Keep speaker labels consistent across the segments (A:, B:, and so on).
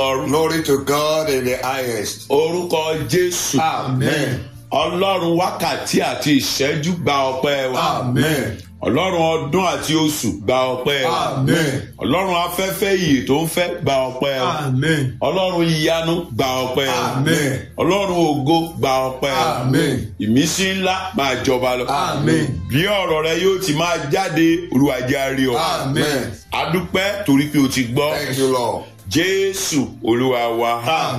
A: Glory to God in the highest.
B: orúkọ jésù
A: Amen.
B: ọlọ́run wákàtí àti ìṣẹ́jú gba ọpẹ́ wa
A: Amen.
B: ọlọ́run ọdún àti oṣù gba ọpẹ́ wa
A: Amen.
B: ọlọ́run afẹ́fẹ́ iyì tó ń fẹ́ gba ọpẹ́ wa
A: Amen.
B: ọlọ́run ìyanu gba ọpẹ́ wa
A: Amen.
B: ọlọ́run ògo gba ọpẹ́ wa
A: Amen.
B: ìmísí ńlá máa jọba lọ
A: Amen.
B: bí ọ̀rọ̀ rẹ yóò ti máa jáde Olúwa jẹ́ a rí ọ
A: Amen.
B: adúpẹ́ torí pé o ti gbọ́
A: Thank you, Lord.
B: jésù olúwa wa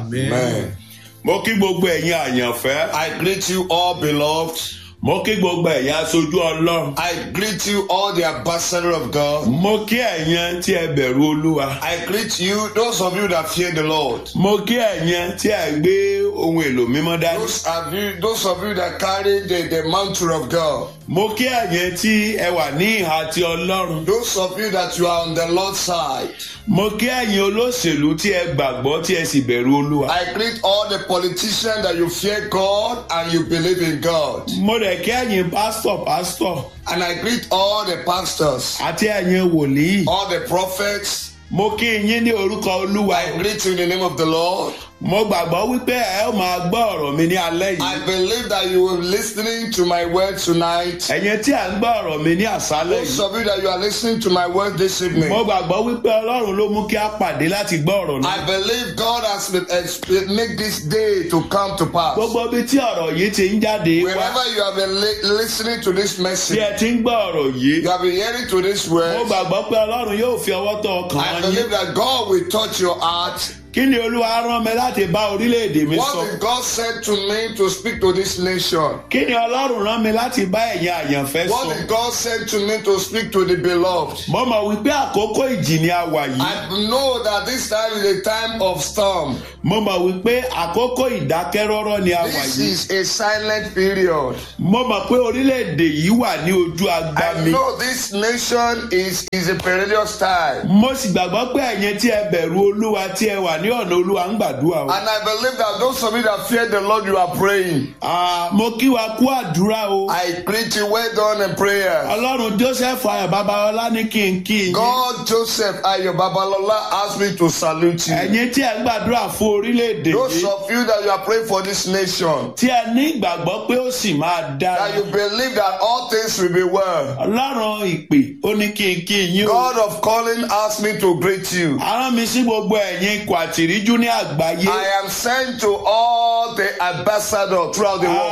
A: Amen.
B: mo kí gbogbo ẹ̀yin àyànfẹ́
A: I greet you all, beloved.
B: mo kí gbogbo ẹ̀yin aṣojú ọlọ́run
A: I greet you all, the ambassador of God.
B: mo kí ẹ̀yin tí ẹ bẹ̀rù olúwa
A: I greet you, those of you that fear the Lord.
B: mo kí ẹ̀yin tí ẹ gbé ohun èlò mímọ́ dání
A: Those of you, those of you that carry the, the mantle of God.
B: mo kí ẹ̀yin tí ẹ wà ní ìhà ti ọlọ́run
A: Those of you that you are on the Lord's side.
B: mo kí ẹ̀yin olóṣèlú tí ẹ gbàgbọ́ tí ẹ sì bẹ̀rù olúwa
A: I greet all the politicians that you fear God and you believe in God.
B: mo rẹ̀ kí ẹ̀yin pásítọ̀ pásítọ̀
A: And I greet all the pastors,
B: àti ẹ̀yin wòlíì
A: all the prophets.
B: mo kí yín ní orúkọ olúwa
A: I greet you in the name of the Lord.
B: mo gbàgbọ́ wípé ẹ ó máa gbọ́ ọ̀rọ̀ mi ní alẹ́ yìí
A: I believe that you will be listening to my word tonight.
B: ẹ̀yin tí à ń gbọ́ ọ̀rọ̀ mi ní àṣálẹ́
A: Those
B: yìí
A: of you that you are listening to my word this evening.
B: mo gbàgbọ́ wípé ọlọ́run ló mú kí a pàdé láti gbọ́ ọ̀rọ̀ náà
A: I believe God has been, has make this day to come to pass.
B: gbogbo ibi tí ọ̀rọ̀ yìí ti ń jáde wá
A: Wherever you have been li- listening to this
B: tí
A: message,
B: ẹ ti ń gbọ́ ọ̀rọ̀ yìí
A: you have been hearing to this
B: mo
A: word.
B: gbàgbọ́ pé ọlọ́run yóò fi ọwọ́ tọ́ ọkàn
A: I
B: yín
A: believe that God will touch your heart.
B: kí ni olúwa rán mi láti bá orílẹ̀-èdè mi sọ
A: What did God said to me to speak to this nation?
B: kí ni ọlọ́run rán mi láti bá ẹ̀yin àyànfẹ́ sọ
A: What did God said to me to speak to the beloved?
B: mo mọ̀ wípé àkókò ìjì ni a wà yìí
A: I know that this time is a time of storm.
B: mo mọ̀ wípé àkókò ìdákẹ́rọ́rọ́ ni a wà
A: This
B: yìí
A: is a silent period.
B: mo mọ̀ pé orílẹ̀-èdè yìí wà ní ojú
A: I
B: agbami
A: know this nation is, is a perilous time.
B: mo sì gbàgbọ́ pé ẹ̀yin tí ẹ bẹ̀rù olúwa tí ẹ wà ní ọ̀nà olúwa ń gbàdúrà o.
A: And I believe that those of you that fear the Lord, you are praying.
B: Ah, mo kí wa kú àdúrà o.
A: I greet you well done in prayer.
B: ọlọ́run joseph ayọ̀ babalọ́lá ní kí n kí yín.
A: God Joseph Ayo Babalola asked me to salute you.
B: ẹ̀yin tí ẹ ń gbàdúrà fún orílẹ̀-èdè
A: Those
B: yìí
A: of you that you are praying for this nation,
B: tí ẹ ní ìgbàgbọ́ pé ó sì máa dára.
A: that you believe that all things will be well.
B: ọlọ́run ìpè ó ní kí n kí yín o.
A: God of calling asked me to greet you.
B: arán mi sí gbogbo ẹ̀yin ikọ̀ àtìríjú ní àgbáyé.
A: I am sent to all the ambassadors throughout the world.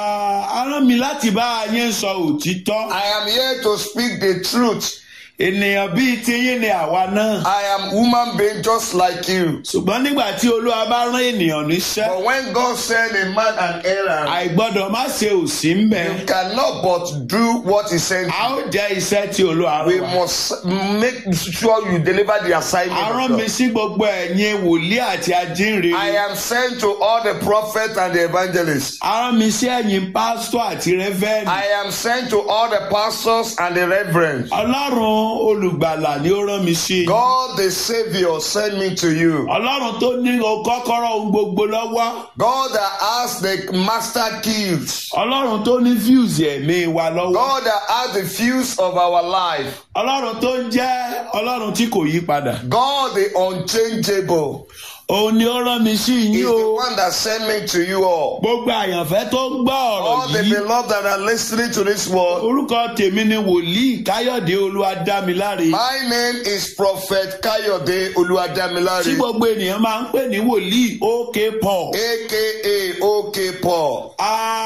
B: Ah, arán mi láti bá yín sọ òtítọ́.
A: I am here to speak the truth.
B: ènìyàn bíi tiyín ni àwa náà.
A: I am human being just like you.
B: ṣùgbọ́n nígbà tí olúwa bá rán ènìyàn níṣẹ́.
A: But when God send a man an errand,
B: àìgbọ́dọ̀ má ṣe òsì ń bẹ̀.
A: you cannot but do what he sent
B: a
A: you.
B: ó jẹ́ iṣẹ́ tí olúwa
A: We
B: rán wa.
A: must make sure you deliver the assignment.
B: a
A: of
B: rán
A: God.
B: mi sí gbogbo ẹ̀yin wòlíì àti ajínrere.
A: I am sent to all the prophets and the evangelists.
B: a rán mi sí ẹ̀yin pásítọ̀ àti rẹ́fẹ́ẹ̀nì.
A: I am sent to all the pastors and the reverends.
B: ọlọ́run olùgbàlà ni ó rán mi sí.
A: God the Savior sent me to you.
B: ọlọ́run tó ní o kọ́kọ́rọ́ ohun gbogbo lọ́wọ́.
A: God that has the master keys.
B: ọlọ́run tó ní fíùsì ẹ̀mí wa lọ́wọ́.
A: God that has the fuse of our life.
B: ọlọ́run tó ń jẹ́ ọlọ́run tí kò yí padà.
A: God the unchangeable
B: òun ni ó rán mi sí
A: is
B: yín
A: the
B: o.
A: one that sent me to you all.
B: gbogbo àyànfẹ́ tó ń gbọ́
A: All
B: ọ̀rọ̀
A: the
B: yìí.
A: beloved that are listening to this word.
B: orúkọ tèmi ni wòlíì káyọ̀dé olúwadámiláre.
A: My name is Prophet Kayode
B: tí
A: Oluwadamilare,
B: gbogbo ènìyàn máa ń pè ní wòlíì ok paul.
A: aka OK Paul,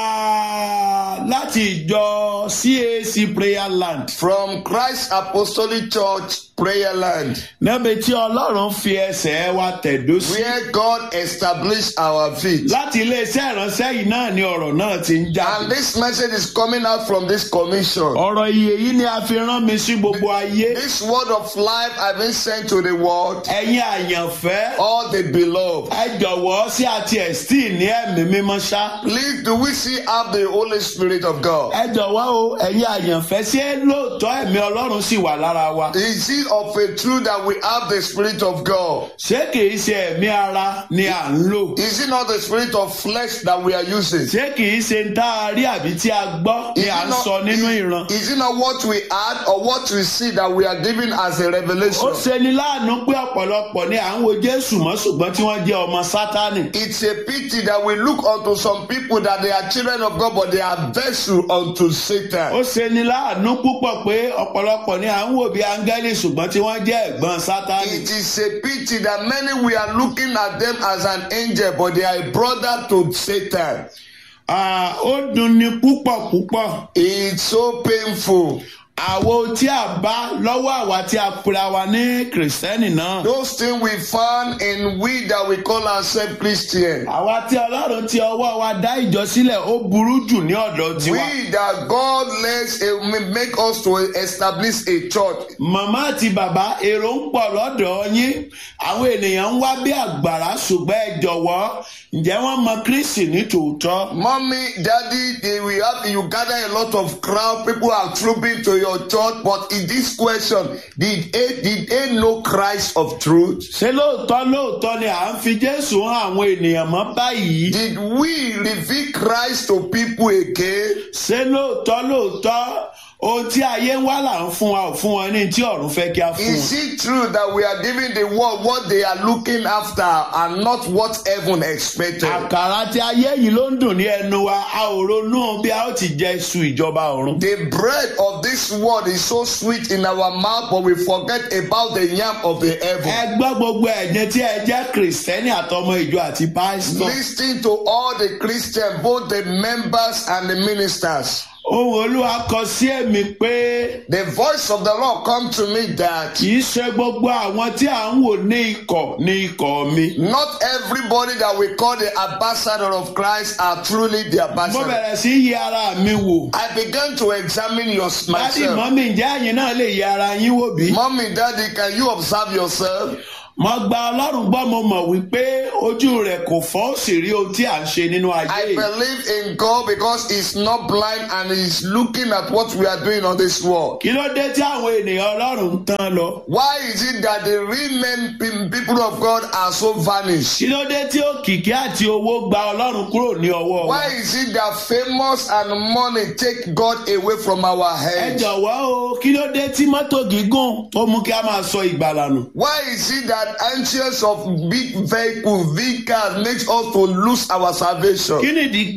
B: Ah, láti ìjọ cac prayer land.
A: from Christ Apostolic Church, Prayer Land,
B: níbi tí ọlọ́run fi ẹsẹ̀ wa tẹ̀dó sí.
A: where God established our feet.
B: láti iléeṣẹ́ ìránṣẹ́ yìí náà ni ọ̀rọ̀ náà ti ń
A: And
B: jáde.
A: this message is coming out from this commission.
B: ọ̀rọ̀ iye yìí ni a fi rán mi sí gbogbo ayé.
A: This word of life I've been sent to the world,
B: ẹ̀yin àyànfẹ́.
A: all the beloved.
B: ẹ jọ̀wọ́ sí àti ẹ̀sítì ní ẹ̀mí mímọ́ ṣá.
A: Please, do we see have the Holy Spirit of God?
B: ẹ jọ̀wọ́ o ẹ̀yin àyànfẹ́ ṣé lóòótọ́ ẹ̀mí ọlọ́run sì wà lára wa.
A: Is it of a truth that we have the Spirit of God?
B: ṣé kìí ṣe ẹ̀mí ara ni à ń lò
A: Is it not the spirit of flesh that we are using?
B: ṣé kìí ṣe ń tá a rí àbí tí a gbọ́ ni
A: Is
B: à
A: it
B: ń
A: not-
B: sọ nínú ìran.
A: Is it not what we add or what we see that we are giving as a
B: ó
A: revelation?
B: ṣeni láàánú pé ọ̀pọ̀lọpọ̀ ni à ń wo jésù mọ́ ṣùgbọ́n tí wọ́n jẹ́ ọmọ sátánì.
A: It's a pity that we look unto some people that they are children of God, but they are vessel unto
B: ó
A: Satan.
B: ṣeni láàánú púpọ̀ pé ọ̀pọ̀lọpọ̀ ni à ń wò bí áńgẹ́lì ṣùgbọ́n tí wọ́n jẹ́ ẹ̀gbọ́n sátánì.
A: It is a pity that many we are looking at them as an angel, but they are a brother to Satan.
B: Ah, ó dunni púpọ̀ púpọ̀.
A: It's so painful.
B: àwo tí a bá lọ́wọ́ àwa tí a pera wa ní kìrìsìtẹ́nì náà.
A: Those things we found in we that we call ourselves Christian.
B: àwa tí ọlọ́run ti ọwọ́ wa dá ìjọ sílẹ̀ ó burú jù ní ọ̀dọ̀ tiwa.
A: We that God lets uh, make us to establish a church.
B: màmá àti bàbá èrò ń pọ̀ lọ́dọ̀ yín àwọn ènìyàn ń wá bí àgbàrá ṣùgbọ́n ẹ jọ̀wọ́ ǹjẹ́ wọ́n mọ kristi ní tòótọ́.
A: Mommy, daddy, they will have you gather a lot of crowd. People are trooping to your church. But in this question, did they, did they know Christ of truth?
B: ṣé lóòótọ́ lóòótọ́ ni à ń fi jésù hàn àwọn ènìyàn mọ́ báyìí.
A: Did we reveal Christ to people again?
B: ṣé lóòótọ́ lóòótọ́ ohun tí ayé ń wá là ń fún wa ò fún wọn ní tí ọ̀run fẹ́ kí a fún wọn.
A: Is it true that we are giving the world what they are looking after and not what heaven expected?
B: àkàrà tí ayé yìí ló ń dùn ní ẹnu wa a ò ronú bí a ó ti jẹ iṣu ìjọba ọ̀run.
A: The bread of this world is so sweet in our mouth, but we forget about the yam of the heaven.
B: ẹ gbọ́ gbogbo ẹ̀jẹ̀ tí ẹ jẹ́ kìrìsìtẹ́nì àtọmọ ìjọ àti pásítọ̀.
A: Listen to all the Christians, both the members and the ministers.
B: ohun olúwa kọ sí èmi pé
A: The voice of the Lord come to me that
B: kì í ṣe gbogbo àwọn tí à ń wò ní ikọ̀ ní ikọ̀ mi.
A: not everybody that we call the ambassador of Christ are truly the
B: mo
A: ambassador.
B: bẹ̀rẹ̀ sí yí ara mi wò.
A: I began to examine your
B: dádì
A: myself.
B: mọ́mí ǹjẹ́ àyìn náà lè yí ara yín wò bí?
A: Mommy, daddy, can you observe yourself?
B: mo gba ọlọ́run gbọ́ mo mọ̀ wípé ojú rẹ̀ kò fọ́ ó sì rí ohun tí à ń ṣe nínú ayé
A: I
B: yìí.
A: believe in God because He's not blind and He's looking at what we are doing on this world.
B: kí ló dé tí àwọn ènìyàn ọlọ́run ń tán lọ?
A: Why is it that the real men, pe- people of God are so vanished?
B: kí ló dé tí òkìkí àti owó gba ọlọ́run kúrò ní ọwọ́ wa?
A: Why is it that famous and money take God away from our
B: ẹ
A: heads?
B: jọ̀wọ́ o kí ló dé tí mọ́tò gígùn tó mú kí a máa sọ ìgbàlà nù?
A: Why is it that anxious of big vehicle, big cars makes us to lose our salvation?
B: kí nìdí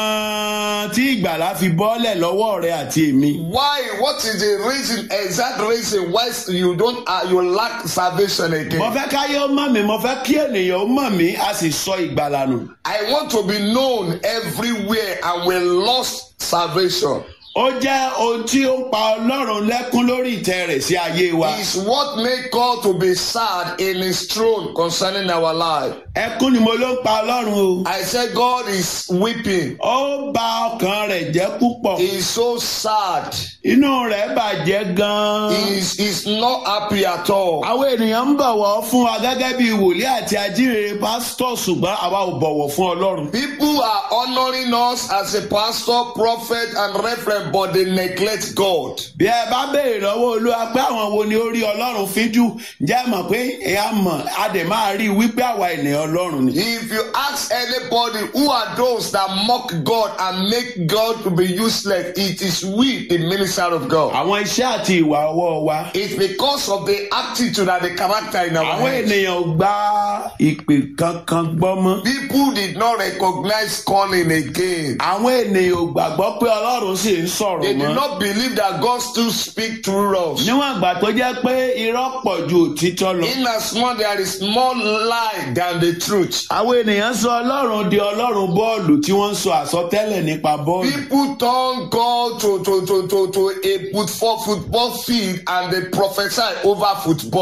B: gan-an tí ìgbàlà fi bọ́lẹ̀ lọ́wọ́ rẹ àti èmi?
A: Why? What is the reason, exact reason why you don't, uh, you lack salvation
B: mo
A: again?
B: fẹ́ káyé ó mọ̀ mí mo fẹ́ kí ènìyàn ó mọ̀ mí a sì sọ ìgbàlà nù.
A: I want to be known everywhere and we lost salvation.
B: ó jẹ́ ohun tí ó ń pa ọlọ́run lẹ́kún lórí ìtẹ́ rẹ̀ sí ayé wa.
A: Is what make God to be sad in his throne concerning our life.
B: ẹkún ni mo ló ń pa ọlọ́run o.
A: I said God is weeping.
B: ó bà ọkàn rẹ̀ jẹ́ púpọ̀.
A: He is so sad.
B: inú rẹ̀ bàjẹ́ gan-an.
A: He is he's not happy at all.
B: àwọn ènìyàn ń bọ̀wọ̀ fún wa gẹ́gẹ́ bí wòlíì àti ajínrere pásítọ̀ ṣùgbọ́n àwa ò bọ̀wọ̀ fún ọlọ́run.
A: People are honoring us as a pastor, prophet, and reverend, but they neglect God.
B: bí ẹ bá béèrè lọ́wọ́ olúwa pé àwọn wo ni ó rí ọlọ́run fíjú ǹjẹ́ ẹ mọ̀ pé ẹ á mọ̀ a dẹ̀ máa rí i wípé àwa ènìyàn ọlọ́run ni.
A: If you ask anybody who are those that mock God and make God to be useless, it is we, the minister of God.
B: àwọn iṣẹ́ àti ìwà ọwọ́ wa.
A: It's because of the attitude and the character in our
B: àwọn
A: heads.
B: ènìyàn ò gba ìpè kankan gbọ́ mọ́.
A: People did not recognize calling again.
B: àwọn ènìyàn ò gbàgbọ́ pé ọlọ́run sì ń sọ̀rọ̀
A: They did
B: mọ́.
A: not believe that God still speak through us.
B: níwọ̀n ìgbà tó jẹ́ pé irọ́ pọ̀ ju òtítọ́ lọ.
A: In as much there is more lie than the truth.
B: àwọn ènìyàn sọ ọlọ́run di ọlọ́run bọ́ọ̀lù tí wọ́n ń sọ àsọtẹ́lẹ̀ nípa bọ́ọ̀lù.
A: People turn God to, to, to, to, to a football, football field and they prophesy over football.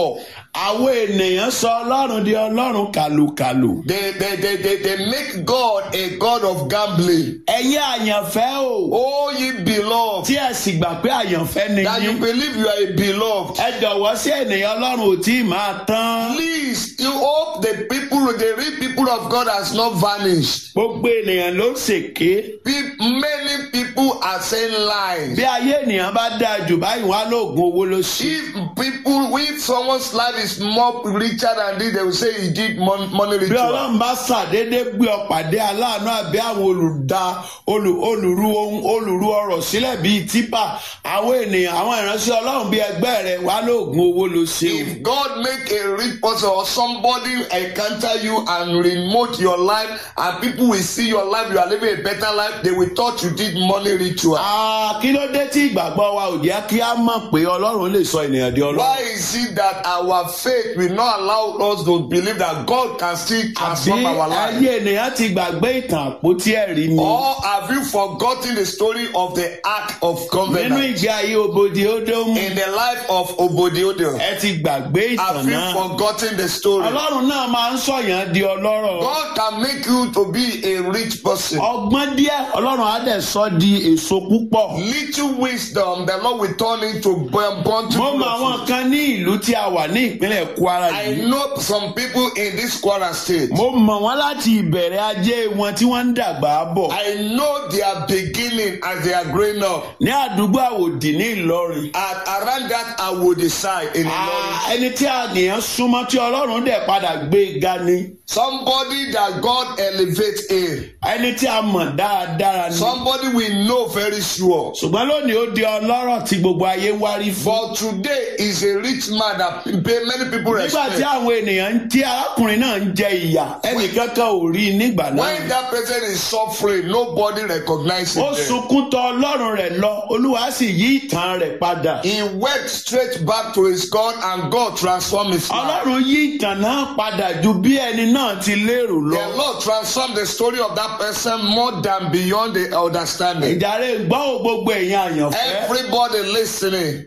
B: àwọn ènìyàn sọ ọlọ́run di ọlọ́run kàlùkàlù.
A: They, they, they, they, they make God a God of gambling.
B: ẹ̀yin àyànfẹ́ o
A: Oh, ye beloved,
B: tí ẹ sì gbà pé àyànfẹ́ ni
A: that you
B: yín.
A: believe you are a beloved.
B: ẹ jọ̀wọ́ sí ènìyàn ọlọ́run ò tí ì máa tán.
A: Please, you hope the people, the real people of God has not vanished.
B: gbogbo ènìyàn ló ṣèké.
A: Pe- Many people are saying lies.
B: bí ayé ènìyàn bá dáa jù báyìí wọn á lóògùn owó ló ṣe.
A: If people, if someone's life is more richer than this, they will say he did mon- money
B: bí
A: ritual.
B: ọlọ́run bá ṣàdédé gbé ọ pàdé aláàánú àbí àwọn olùdá olù- olùrú ohun olùrú ọrọ̀ sílẹ̀ bíi tipa àwọn ènìyàn àwọn ìránṣẹ́ ọlọ́run bíi ẹgbẹ́ rẹ̀ wá lóògùn owó ló ṣe o.
A: If God make a rich person or somebody encounter you and remote your life and people will see your life, you are living a better life, they will thought you did money ritual.
B: Ah, kí ló dé tí ìgbàgbọ́ wa ò jẹ́ kí á mọ̀ pé ọlọ́run lè sọ ènìyàn di ọlọ́run.
A: Why is it that our faith will not allow us to believe that God can still
B: àbí
A: transform our life?
B: ayé ènìyàn ti gbàgbé ìtàn àpótí ẹ̀rí ni.
A: Or have you forgotten the story of the Ark of
B: nínú
A: Covenant
B: ìgbé ayé òbòdì ódómù
A: in the life of Obodiodo?
B: ẹ ti gbàgbé ìtàn
A: Have you
B: náà.
A: forgotten the story?
B: ọlọ́run náà máa ń sọ̀yàn di ọlọ́rọ̀.
A: God can make you to be a rich person.
B: ọgbọ́n díẹ̀ ọlọ́run á dẹ̀ sọ di èso púpọ̀.
A: Little wisdom, the Lord will turn into
B: mo
A: born to
B: mọ àwọn kan ní ìlú tí a wà ní ìpínlẹ̀ kwara
A: I
B: yìí.
A: know some people in this Kwara state.
B: mo mọ̀ wọ́n láti ìbẹ̀rẹ̀ ajé wọn tí wọ́n ń dàgbà bọ̀.
A: I know their beginning as they are growing up.
B: ní àdúgbò àwòdì ní ìlọrin.
A: At around that I will decide in Ilorin.
B: Ah, ẹni tí àníyàn súnmọ́ tí ọlọ́run dẹ̀ padà gbé ga ni.
A: Somebody that God elevates in.
B: ẹni tí a mọ̀ dáradára ni.
A: Somebody we know very sure.
B: ṣùgbọ́n lónìí ó di ọlọ́rọ̀ tí gbogbo ayé wárí fún.
A: But today is a rich man that pe- many people
B: nígbà tí
A: respect.
B: àwọn ènìyàn tí arákùnrin náà ń jẹ ìyà ẹnìkankan ò rí i nígbà náà.
A: When that person is suffering, nobody recognizes
B: ó
A: him.
B: sunkún tọ ọlọ́run rẹ̀ lọ olúwa sì yí ìtàn rẹ̀ padà.
A: He went straight back to his God and God transformed his life.
B: ọlọ́run yí ìtàn náà padà ju bí ẹni náà ti lérò lọ.
A: The Lord transformed the story of that person more than beyond the understanding.
B: ìjàre gbọ́ ò gbogbo èèyàn àyànfẹ́.
A: Everybody listening,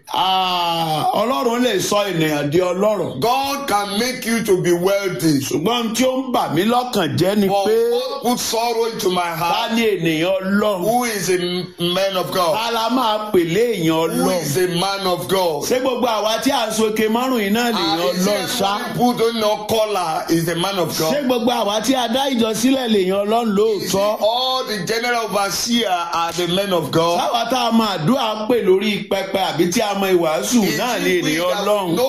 B: Ah, ọlọ́run lè sọ ènìyàn di ọlọ́rọ̀.
A: God can make you to be wealthy.
B: ṣùgbọ́n tí ó ń bà mí lọ́kàn jẹ́ ni
A: But
B: pé
A: God put sorrow into my
B: ta
A: heart.
B: ni ènìyàn ọlọ́run.
A: Who is a man of God?
B: ta la máa pèlé èèyàn
A: Who
B: ọlọ́run.
A: is a man of God?
B: ṣé gbogbo àwa tí à ń soke márùn yìí náà lèèyàn
A: Ah, is
B: ọlọ́run ṣá.
A: it people don't know color is a man of
B: ṣé
A: God?
B: gbogbo àwa tí a dá ìjọ sílẹ̀ lèèyàn ọlọ́run
A: Is it
B: lóòótọ́.
A: all the general overseer are the men of God?
B: sáwa tá a máa àdúrà pè lórí pẹpẹ àbí tí a mọ ìwàásù
A: Is
B: náà
A: it
B: ni
A: we
B: ènìyàn
A: that
B: ọlọ́run.
A: know